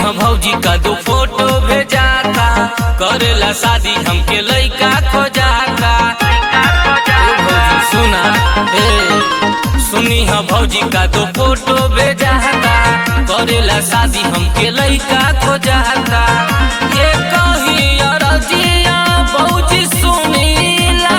ह भौजी का दो फोटो भेजाता करेला शादी हमके लइका खोजाता ए भौजी सुना ए सुनी ह भौजी का दो फोटो भेजाता करेला शादी हमके लइका खोजाता ये कही अरजिया भौजी सुनीला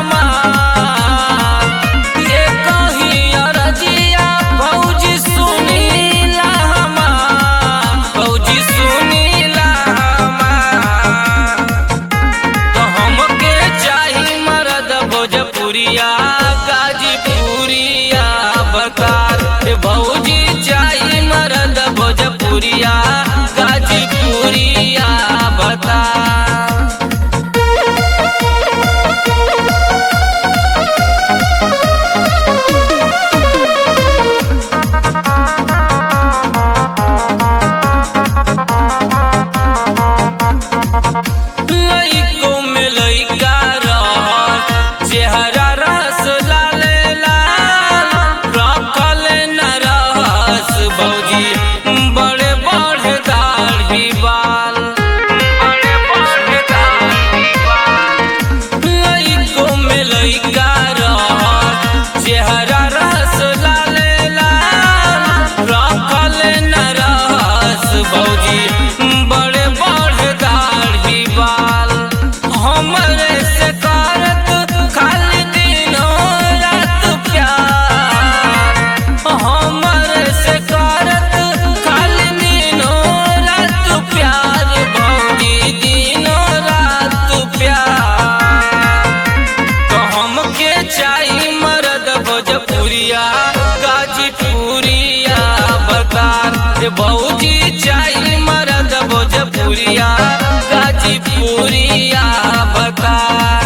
हमार ये कही अरजिया भौजी सुनीला हमार भौजी सुनीला हमार तो हमके चाही मरद भोजपुरिया गाजीपुरिया बकार रे भौजी चाही मरद भोजपुरिया गाजीपुरिया बकार लइको में लइका रह चेहरा रस लाले लाल रखल न रहस भौजी बड़े बड़े दाढ़ी बाल बड़े बड़े दाढ़ी बाल लइको में लइका रह चेहरा रस लाले लाल रखल न रहस भौजी बड़े बड़े दाढ़ी बाल हमरे से करत खाली दिनों रात प्यार हमरे से करत खाली दिनों रात प्यार भौजी दिनों रात प्यार तो हमके चाही मरद भोजपुरिया गाजीपुरिया बकार रे भौजी चाही मरद भोजपुरिया गाजीपुरिया बकार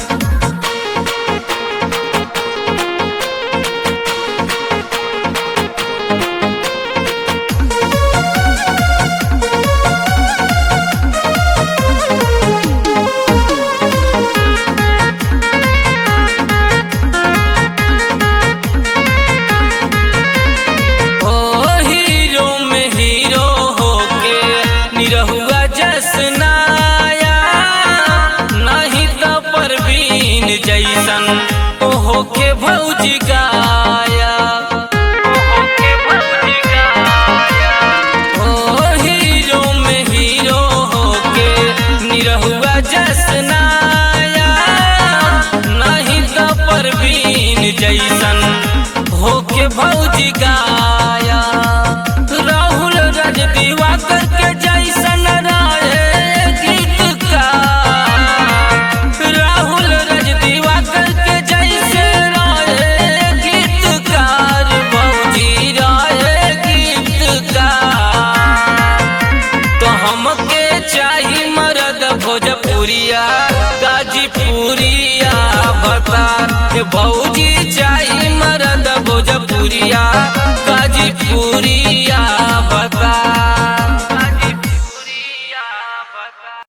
ओ हीरो में हीरो होके निरहुआ जसनाया नहीं तो परवीन जैसन ओ होके भौजी गाया ओ होके भौजी गाया ओ हीरो में हीरो होके निरहुआ जसनाया नहीं तो परवीन जैसन होके भौजी गाया राहुल रज दिवाकर के जैसन रहे गीतकार राहुल रज दिवाकर के जैसे रहे गीतकार भौजी रहे गीतकार तो हमके चाही मरद भोजपुरिया गाजीपुरिया बकार रे भौजी चाही मरद भोजपुरिया गाजीपुरिया बकार